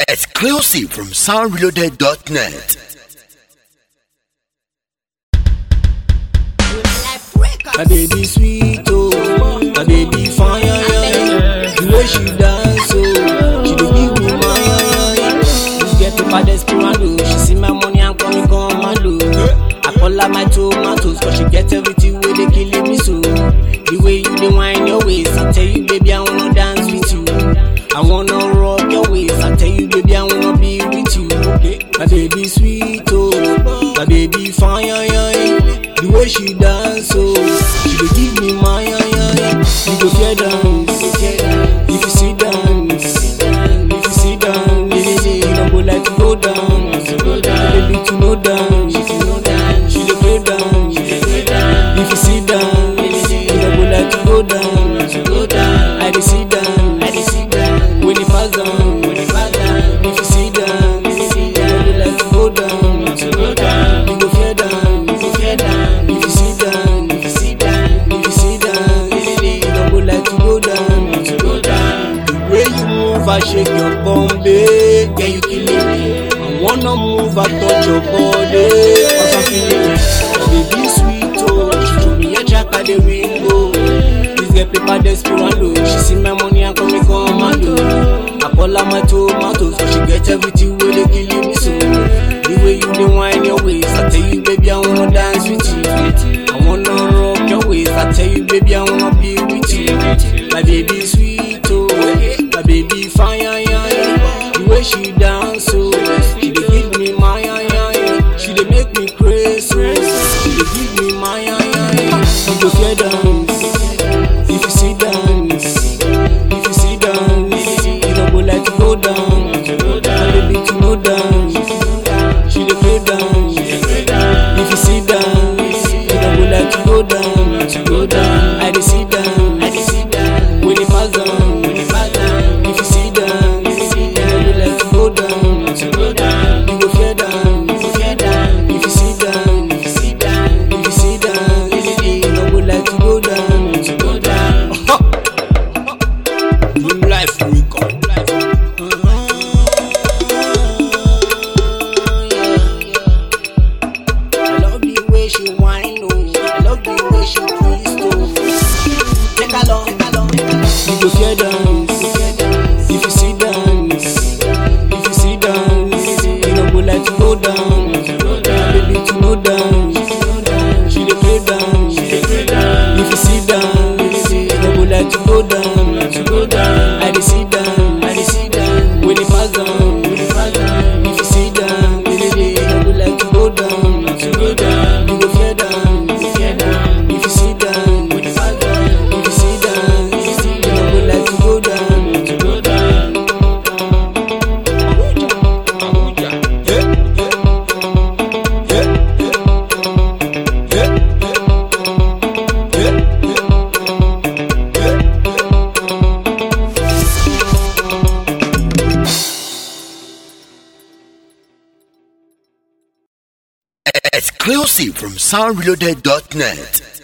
Exclusive from soundreloaded.net. My baby sweet, oh, my baby fine, yeah, yeah. The way she dance, oh, she dey give me my, yeah, yeah. This get the baddest piranha, she see my money and call me commando. I call her my tomatoes, cause she get everything where they killing me so. The way you dey whine your waist, I tell you, baby, I wanna dance with you. I wanna rock your waist, I tell you, baby, I wanna be with you. My baby sweet, oh, my baby fine, yeah, yeah. The way she dance, oh, she dey give me my, yeah, yeah, yeah. You go fear dance, if you see dance, if you see dance, you don't go like to go down, baby to no dance, she dey play dance, if you see dance, you don't go like to go down, I dey see dance, when it pass down, if you see dance, you don't go like to go down, you go fear dance, if you see dance, if you see dance, if you see dance, you don't go like to go down, the way you move, I shake your bum, babe, yeah you killing me. I wanna move, I touch your body, cause I'm feeling it. Baby sweet, oh, she threw me a jack at the window. This girl paper desperado, she see my money and call me commando. I call her my tomatoes, cause she get everything where they killing me so. The way you dey whine your waist, I tell you, baby, I wanna dance with you. I wanna rock your waist, I tell you, baby, I wanna be with you. My baby sweet, oh, my baby fine, yeah, yeah, yeah. The way she dance, oh, she dey give me my, yeah, yeah, yeah. She dey make me crazy, oh, she dey give me my, yeah, yeah, yeah. You go fear dance, if you see dance, if you see dance, you don't go like to go down, my baby to no dance, she dey play dance, if you see dance, you don't go like to go down, to go down, I dey see dance, when it pass down, if you see dance, you don't go like to go down, to go down, you go fear dance, if you see dance, if you see dance, if you see dance, you don't go like to go down, to go down. Good life we come. I love the way she whine, oh. I love the way she twist, oh. Take a long, take a long, take a long. You go fear dance, if you see dance, if you see dance, you don't go like to go down, baby to no dance, she dey play dance, if you see dance, you don't go like to go down, I dey see dance, I dey see dance, when it pass down, when it pass down, if you see dance, you don't go like to go down, to go down, you go fear dance, if you see dance, when it pass down, if you see dance, you don't go like to go down, to go down. Abuja, yeah, yeah, yeah, yeah, yeah, yeah, yeah. Exclusive from soundreloaded.net.